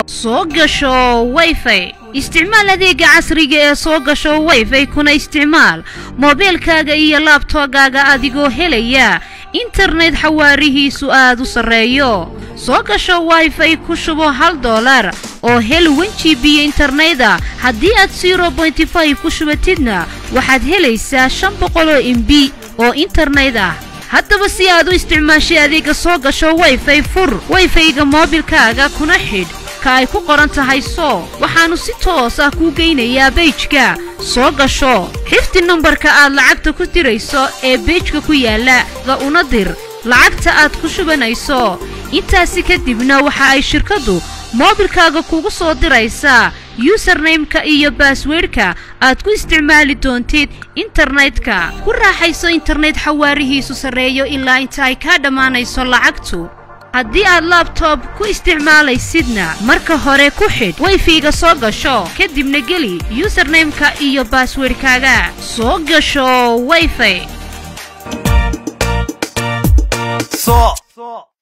soo gasho wayfay isticmaal adeega casriga ee soo gasho wayfay kuna isticmaal moobeelkaaga iyo laabtoogaaga adigoo helaya internet xawaarihiisu aad u sarreeyo soo gasho wayfay ku shubo hal doolar oo hel wan g b interneta haddii aad zero bointy five ku shubatidna waxaad helaysaa shan boqoloo imbi oo internet ah haddaba si aad u isticmaashay adeega soo gasho wayfay fur wayfayga moobilkaaga kuna xidh ka ay ku qoran tahay soo waxaannu si toos ah kuu geynayaa beejka soo gasho xifdi nambarka aad lacagta ku dirayso ee beejka ku yaalla una dir lacagta aad ku shubanayso intaasi kadibna waxa ay shirkaddu moobilkaaga kugu soo diraysaa yusarnaymka iyo baasweydhka aad ku isticmaali doontid internetka ku raaxayso internet xawaarihiisu sarreeyo ilaa inta ay kaa dhammaanayso lacagtu haddii aad labtob ku isticmaalaysidna marka hore ku xidh wayfiga soo gasho kadibna geli yusarnaymka iyo baasweydhkaaga soo gasho wayfay